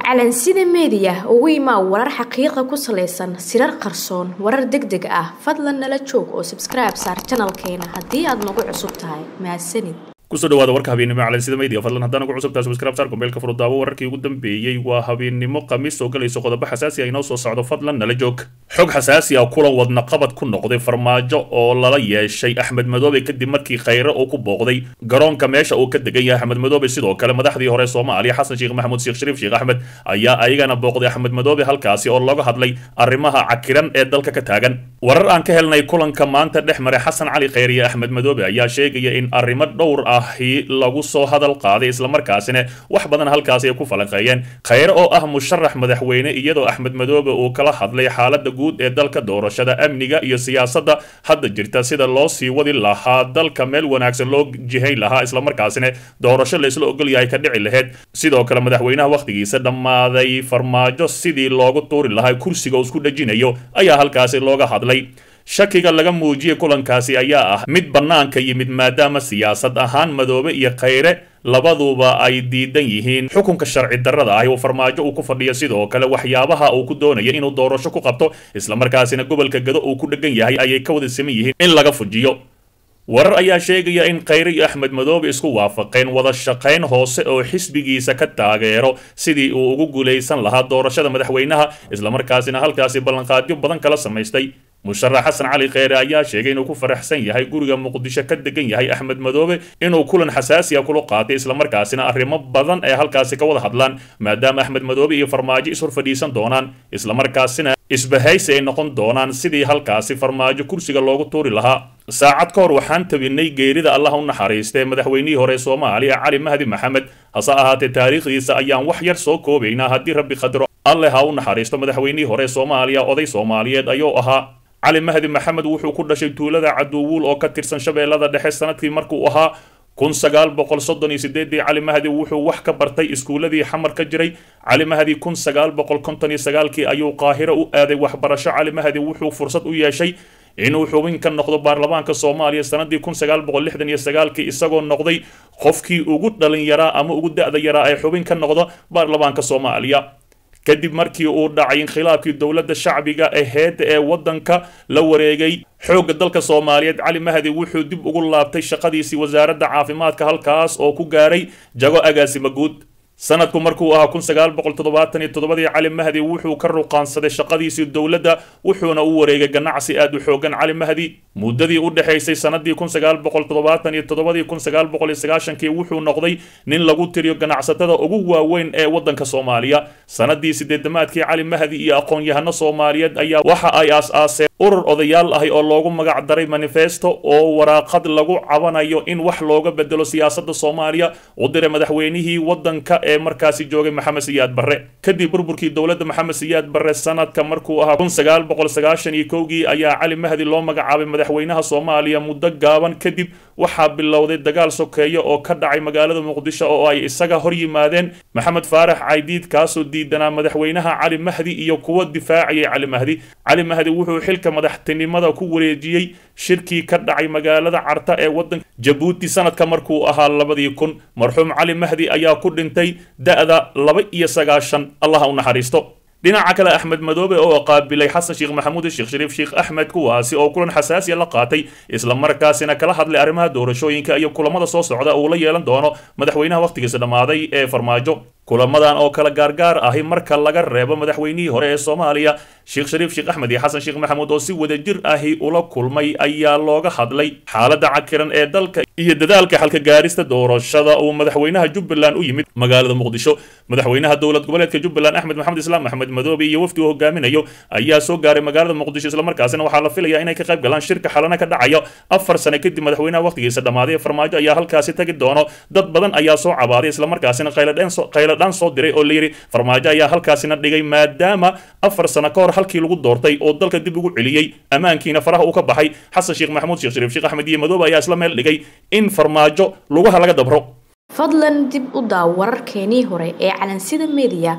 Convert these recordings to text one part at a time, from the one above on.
calansida meediya ugu imaa warar xaqiiqa ku salaysan sirar qarsoon warar deg deg ah fadlan nala joog oo sabskribe saar janalkeena haddii aad nagu cusub tahay mahadsanid kusoo dhawaada warka habeennimo calansida media fadlan haddaan ugu cusubtahay subscribe saar gombeelka furudaawo wararkii ugu dambeeyey waa habeennimo khamiis oo galayso qodobo xasaasi ah inoo soo socdo fadlan nala joog xog xasaasi ah kulan wadna qabad ku noqday farmaajo oo lala yeeshay axmed madoobe kadib markii khayre uu ku booqday garoonka meesha uu ka degan yahay axmed madoobe sidoo kale madaxdii hore soomaaliya xasan sheekh maxamuud sheekh shariif sheekh axmed ayaa ayagana booqday axmed madoobe halkaasi oo looga hadlay arrimaha cakiran ee dalka ka taagan warar aan ka helnay kulanka maanta dhex maray xasan cali khayre iyo axmed madoobe ayaa sheegaya in arrimo dhowr ahi lagu soo hadal qaaday islamarkaasina wax badan halkaasi ay ku falanqeeyeen khayre oo ah musharax madaxweyne iyadoo axmed madoobe uu kala hadlay xaalada guud ee dalka doorashada amniga iyo siyaasadda hadda jirta sida loo sii wadi lahaa dalka meel wanaagsan loo jihayn lahaa islamarkaasina doorasho la isla ogol yahay ka dhici lahayd sidoo kale madaxweynaha wakhtigiisa dhammaaday farmaajo sidii loogu tuuri lahaa kursiga uu isku dhejinayo ayaa halkaasi looga hadlay shakiga laga muujiyey kulankaasi ayaa ah mid bannaanka yimid maadaama siyaasad ahaan madoobe iyo khayre labaduba ay diidan yihiin xukunka sharci darrada ah uu farmaajo uu ku fadhiyo sidoo kale waxyaabaha uu ku doonaya inuu doorasho ku qabto islamarkaasina gobolka gado uu ku dhegan yahay ayay ka wada siman yihiin in laga fujiyo warar ayaa sheegaya in khayre iyo axmed madoobe isku waafaqeen wada shaqayn hoose oo xisbigiisa ka taageero sidii uu ugu guulaysan lahaa doorashada madaxweynaha islamarkaasina halkaasi ballanqaadyo badan kala samaystay musharax xasan cali kheyre ayaa sheegay inuu ku faraxsan yahay guriga muqdisho ka degan yahay axmed madoobe inuu kulan xasaasiya kula qaatay islamarkaasina arrimo badan ee halkaasi ka wada hadlaan maadaama axmed madoobe iyo farmaajo ishor fadhiisan doonaan islamarkaasina isbahaysi ay noqon doonaan sidii halkaasi farmaajo kursiga loogu tuuri lahaa saacad ka hor waxaan tabinay geerida allah u naxariistee madaxweynihii hore soomaaliya cali mahdi maxamed hase ahaatee taariikhdiisa ayaan wax yar soo koobaynaa haddii rabbi qadro alle ha u naxariisto madaxweynihii hore soomaaliya oday soomaaliyeed ayuu ahaa cali mahdi maxamed wuxuu ku dhashay tuulada caduwuul oo ka tirsan shabeellada dhexe sanadkii markuu ahaa kun sagaal boqol soddon iyo sideedii cali mahdi wuxuu wax ka bartay iskuuladii xamar ka jiray cali mahdi kun sagaal boqol konton iyo sagaalkii ayuu qaahiro u aaday waxbarasho cali mahdi wuxuu fursad u yeeshay inuu xubin ka noqdo baarlamaanka soomaaliya sanadii kun sagaal boqol lixdan iyo sagaalkii isagoo noqday qofkii ugu dhalin yaraa ama ugu da-da yaraa ee xubin ka noqda baarlamaanka soomaaliya kadib markii uu dhacay inkhilaafkii dowladda shacbiga aheyd ee waddanka la wareegay xoogga dalka soomaaliyeed cali mahdi wuxuu dib ugu laabtay shaqadiisii wasaaradda caafimaadka halkaas oo ku gaaray jago agaasima guud sanadku markuu ahaa kun sagaal boqol toddobaatan iyo toddobadii cali mahdi wuxuu ka ruqaansaday shaqadiisii dowladda wuxuuna u wareegay ganacsi aad u xoogan cali mahdi muddadii u dhexaysay sanadii kun sagaal boqol toddobaatan iyo toddobadii kun sagaal boqol iyo sagaashankii wuxuu noqday nin lagu tiriyo ganacsatada ugu waaweyn ee waddanka soomaaliya sanadii sideedamaadkii cali mahdi iyo aqoon-yahano soomaaliyeed ayaa waxa ay aas-aaseen urur odayaal ahi oo loogu magac daray manifesto oo waraaqad lagu cabanayo in wax looga bedelo siyaasadda soomaaliya u diray madaxweynihii waddanka ee markaasi joogay maxamed siyaad barre kadib burburkii dowladda maxamed siyaad barre sanadka markuu ahaa kun sagaal boqol sagaashan iyo kowgii ayaa cali mahdi loo magacaabay madaxweynaha soomaaliya muddo gaaban kadib waxaa bilowday dagaal sokeeyo oo ka dhacay magaalada muqdisho oo ay isaga hor yimaadeen maxamed faarax caydiid kaasoo diidanaa madaxweynaha cali mahdi iyo kuwa difaacayay cali mahdi cali mahdi wuxuu xilka madaxtinimada ku wareejiyey shirkii ka dhacay magaalada carta ee waddanka jabuuti sanadka markuu ahaa labadii kun marxuum cali mahdi ayaa ku dhintay da-da laba iyo sagaashan allaha u naxariisto dhinaca kale axmed madoobe oo qaabilay xasan sheekh maxamuud sheekh shariif sheekh axmed kuwaasi oo kulan xasaasiya la qaatay islamarkaasina kala hadlay arrimaha doorashooyinka iyo kulamada soo socda uu la yeelan doono madaxweynaha wakhtigiisa dhammaaday ee farmaajo kulamadan oo kala gaargaar ahi marka laga reebo madaxweynihii hore ee soomaaliya sheekh shariif sheekh axmed iyo xasan sheekh maxamuud oo si wadajir ahi ula kulmay ayaa looga hadlay xaaladda cakiran ee dalka iyo dadaalka xalka gaarista doorashada uu madaxweynaha jubbaland u yimid magaalada muqdisho madaxweynaha dowlad goboleedka jubbaland axmed maxamed islaam axmed madoobe iyo wafdi uu hogaaminayo ayaa soo gaaray magaalada muqdisho islamarkaasina waxaa la filayaa inay ka qayb galaan shirka xalana ka dhacayo afar sane kadib madaxweynaha wakhtigiisa dhammaaday ee farmaajo ayaa halkaasi tagi doono dad badan ayaa soo cabaaday islamarkaasina qayladhaan soo diray oo layidhi farmaajo ayaa halkaasina dhigay maadaama afar sano ka hor halkii lagu doortay oo dalka dib ugu celiyey ammaankiina faraha uu ka baxay xasan sheekh maxamuud sheekh shariif sheekh axmed iyo madoobe ayaa isla meel dhigay in farmaajo lugaha laga dabro fadlan dib u daaw wararkeenii hore ee calansida media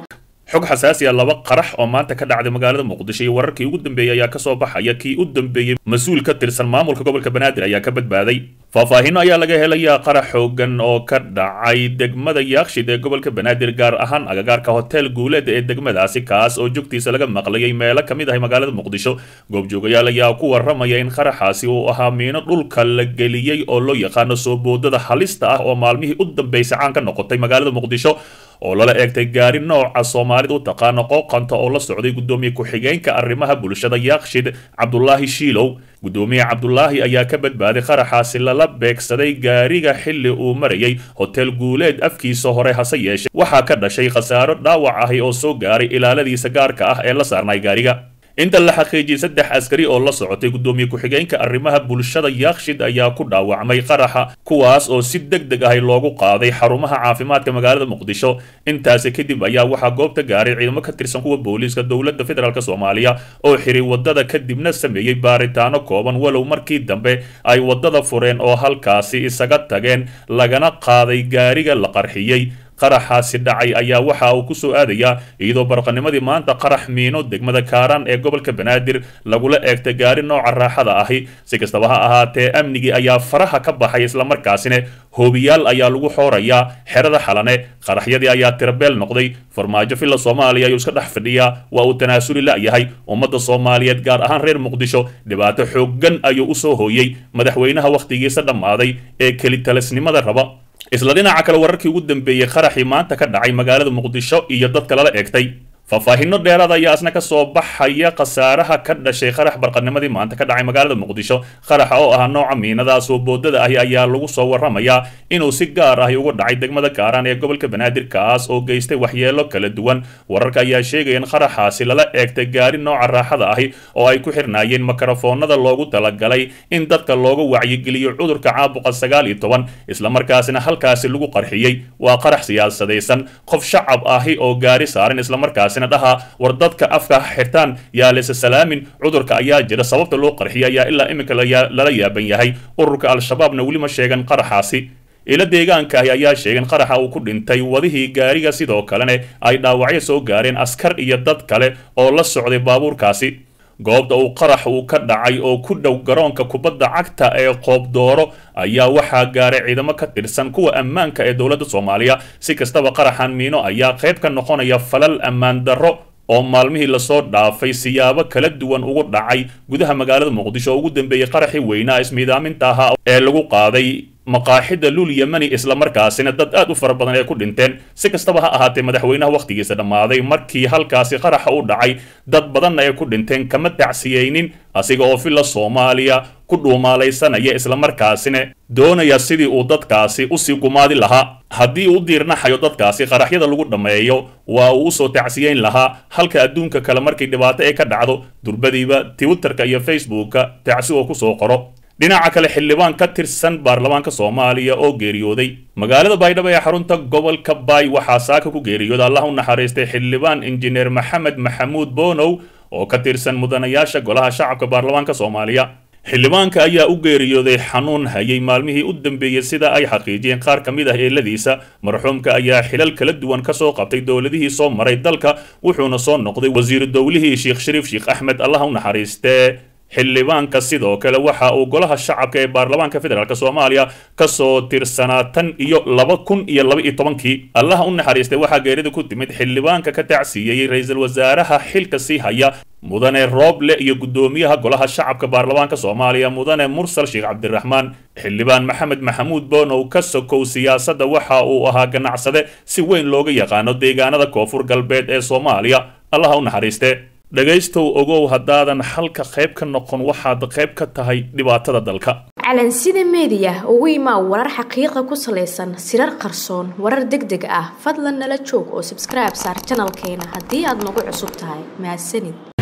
xog xasaasi ah laba qarax oo maanta ka dhacday magaalada muqdisho iyo wararkii ugu dambeeyey ayaa kasoo baxaya kii u dambeeyey mas-uul ka tirsan maamulka gobolka banaadir ayaa ka badbaaday faahfaahinno ayaa laga helayaa qarax xoogan oo ka dhacay degmada yaakshid ee gobolka banaadir gaar ahaan agagaarka hotel guuleed ee degmadaasi kaas oo jogtiisa laga maqlayay meelo ka mid ahay magaalada muqdisho goobjoogayaal ayaa ku waramaya in qaraxaasi uu ahaa miino dhulka la geliyey oo loo yaqaano soo boodada halista ah oo maalmihii u dambeysay caan ka noqotay magaalada muqdisho oo lala eegtay gaari nooca soomaalida u taqaano qooqanta oo la socday guddoomiye ku-xigeenka arrimaha bulshada yaakshid cabdulaahi shiilow guddoomiye cabdulaahi ayaa ka badbaaday qaraxaasi lala beegsaday gaariga xilli uu marayay hotel guuleed afkiisa hore hase yeeshee waxaa ka dhashay khasaaro dhaawac ahi oo soo gaaray ilaaladiisa gaarka ah ee la saarnay gaariga inta la xaqiijiyey saddex askari oo la socotay guddoomiye ku-xigeenka arrimaha bulshada yaakshid ayaa ku dhaawacmay qaraxa kuwaas oo si deg deg ahi loogu qaaday xarumaha caafimaadka magaalada muqdisho intaasi kadib ayaa waxaa goobta gaaray ciidamo ka tirsan kuwa booliiska dowladda federaalk soomaaliya oo xiray wadada kadibna sameeyey baaritaano kooban walow markii dambe ay wadada fureen oo halkaasi isaga tageen lagana qaaday gaariga la qarxiyey qaraxaasi dhacay ayaa waxa uu ku soo aadayaa iyadoo barqanimadii maanta qarax miino degmada kaaraan ee gobolka banaadir lagula eegtay gaari nooca raaxada ahi si kastaba ha ahaatee amnigii ayaa faraha ka baxay islamarkaasina hoobiyaal ayaa lagu xoorayaa xerada xalane qaraxyadii ayaa tirabeel noqday farmaajo villa soomaaliya ayuu iska dhex fadhiyaa waa uu tanaasuli la'yahay ummadda soomaaliyeed gaar ahaan reer muqdisho dhibaato xooggan ayuu usoo hooyey madaxweynaha wakhtigiisa dhammaaday ee kelitalisnimada raba isla dhinaca kale wararkii ugu dambeeyey qaraxii maanta ka dhacay magaalada muqdisho iyo dadka lala eegtay faahfaahinno dheeraad ayaa isna ka soo baxaya khasaaraha ka dhashay qarax barqanimadii maanta ka dhacay magaalada muqdisho qaraxa oo ah nooca miinadaas oo boodada ahi ayaa lagu soo waramayaa inuu si gaar ahi uga dhacay degmada kaaraan ee gobolka banaadir kaas oo geystay waxyeelo kala duwan wararka ayaa sheegaya in qaraxaasi lala eegtay gaari nooca raaxada ahi oo ay ku xirnaayeen makarafoonada loogu talagalay in dadka looga wacyigeliyo cudurka caabuqa sagaal iyo toban islamarkaasina halkaasi lagu qarxiyey waa qarax siyaasadaysan qof shacab ahi oo gaari saaran islamarkaasina dhaha war dadka afka xirtaan yaa lesa salaamin cudurka ayaa jira sababta loo qarxiya ayaa ilaa iminka lala yaaban yahay ururka al-shabaabna weli ma sheegan qaraxaasi ila deegaanka ahi ayaa sheegeen qaraxa uu ku dhintay wadihii gaariga sidoo kalena ay dhaawacyo soo gaareen askar iyo dad kale oo la socday baabuurkaasi goobta uu qarax uu ka dhacay oo ku dhow garoonka kubadda cagta ee qoobdooro ayaa waxaa gaaray ciidamo ka tirsan kuwa ammaanka ee dowladda soomaaliya si kastaba qaraxan miino ayaa qayb ka noqonaya falal ammaan darro oo maalmihii lasoo dhaafay siyaabo kala duwan ugu dhacay gudaha magaalada muqdisho oo ugu dambeeyey qaraxii weynaa ismiidaaminta ahaa ee lagu qaaday maqaaxida lul yemani islamarkaasina dad aad u fara badan ay ku dhinteen si kastaba ha ahaatee madaxweynaha wakhtigiisa dhammaaday markii halkaasi qaraxa u dhacay dad badanna ay ku dhinteen kama tacsiyeynin asiga oo villa soomaaliya ku dhuumaalaysanaya islamarkaasina doonaya sidii uu dadkaasi usii gumaadi lahaa haddii uu diirnaxayo dadkaasi qaraxyada lagu dhammeeyo waa uu usoo tacsiyeyn lahaa halka adduunka kale markay dhibaato ay ka dhacdo durbadiiba twitterka iyo facebooka tacsi oo kusoo qoro dhinaca kale xildhibaan ka tirsan baarlamaanka soomaaliya oo geeriyooday magaalada baydhabo ee xarunta gobolka baay waxaa saaka ku geeriyooda allah u naxariistay xildhibaan injineer maxamed maxamuud bonow oo ka tirsan mudanayaasha golaha shacabka baarlamaanka soomaaliya xildhibaanka ayaa u geeriyooday xanuun hayay maalmihii u dambeeyey sida ay xaqiijiyeen qaar ka mid ah eeladiisa marxuumka ayaa xilal kala duwan ka soo qabtay dowladihii soo maray dalka wuxuuna soo noqday wasiiru dowlihii sheekh shariif sheekh axmed allah u naxariistee xildhibaanka sidoo kale waxa uu golaha shacabka ee baarlamaanka federaalk soomaaliya kasoo tirsanaa tan iyo laba kun iyo laba iyo tobankii allaha u naxariistay waxaa geerida ku timid xildhibaanka ka tacsiiyey ra-iisul wasaaraha xilka sii haya mudane rooble iyo guddoomiyaha golaha shacabka baarlamaanka soomaaliya mudane mursal sheekh cabdiraxmaan xildhibaan maxamed maxamuud bonow ka sokow siyaasadda waxa uu ahaa ganacsade si weyn looga yaqaano deegaanada koonfur galbeed ee soomaaliya allaha u naxariiste dhegaystow ogow haddaadan xalka qayb ka noqon waxaad qayb ka tahay dhibaatada dalka calansida meediya ugu imaa warar xaqiiqa ku salaysan sirar qarsoon warar deg deg ah fadlan nala joog oo sabskribe saar janalkeena haddii aad nagu cusub tahay mahadsanid